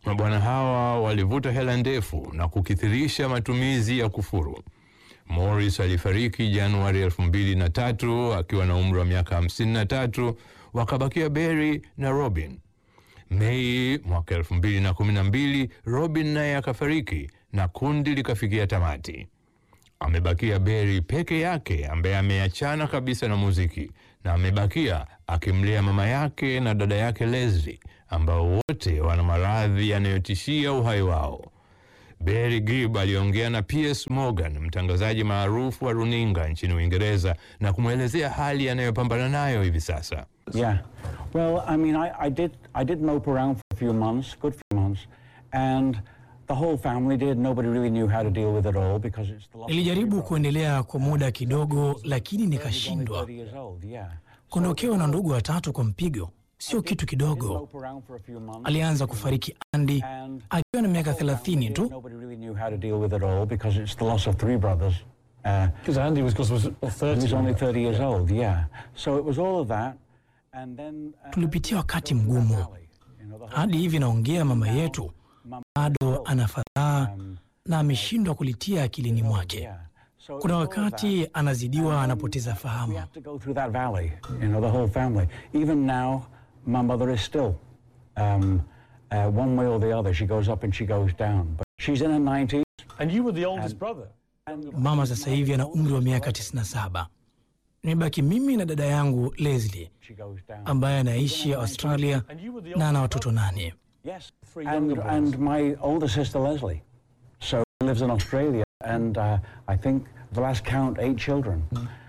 mabwana hawa walivuta hela ndefu na kukithirisha matumizi ya kufuru. Morris alifariki Januari 2003 akiwa na umri wa miaka 53, wakabakia Barry na Robin. Mei mwaka 2012 Robin naye akafariki na kundi likafikia tamati. Amebakia Barry peke yake ambaye ameachana kabisa na muziki na amebakia akimlea mama yake na dada yake Leslie ambao wote wana maradhi yanayotishia uhai wao. Barry Gibb aliongea na Piers Morgan, mtangazaji maarufu wa runinga nchini Uingereza na kumwelezea hali anayopambana nayo hivi sasa. Yeah. Well, I mean, I, I did I did mope around for a few months, good few months, and the whole family did. Nobody really knew how to deal with it all because it's the loss of Nilijaribu three kuendelea kwa muda kidogo, lakini brothers. He's only nikashindwa. 30 years old, yeah. Kuondokewa na ndugu watatu kwa mpigo sio kitu Did kidogo. mope around for a few months, Alianza kufariki Andy and akiwa na miaka the whole family 30 did. tu. Nobody really knew how to deal with it all because it's the loss of three brothers. Uh, Because Andy was, cause was well, he 30. was only 30 years old, yeah. So it was all of that, and then uh, Tulipitia wakati go through that mgumu. valley, you know, the whole Hadi hivi naongea, mama yetu Mama bado ana fadhaa um, na ameshindwa kulitia akilini mwake. yeah. So it Kuna was all of that. wakati anazidiwa, anapoteza We fahamu. have to go through that valley, you know, the whole family. Even now, my mother is still, um, uh, one way or the other, she goes up and she goes down. But she's in her 90s. And you were the oldest brother. Mama sasa hivi ana umri wa miaka 97. Nimebaki mimi na dada yangu Leslie She goes down. ambaye anaishi Australia And you were the na ana oldest watoto nane. yes. Three And, younger and brothers. my older sister, Leslie. So she lives in Australia. And uh, I think the last count, eight children.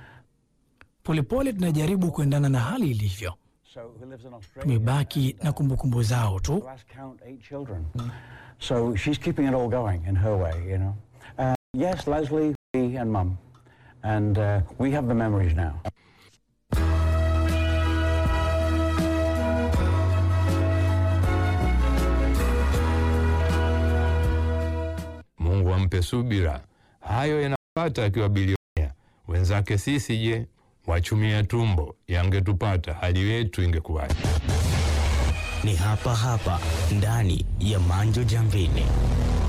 Polepole tunajaribu kuendana na hali ilivyo. So who lives in Australia. Tumebaki na kumbukumbu zao tu. The last count, eight children. So she's keeping it all going in her way, you know. Uh, yes, Leslie, me, and Mum. And uh, we have the memories now. Mungu ampe subira. Hayo yanapata akiwa bilionea. Wenzake sisi je, wachumia tumbo yangetupata, hali yetu ingekuwaje? Ni hapa hapa ndani ya Manjo Jamvini.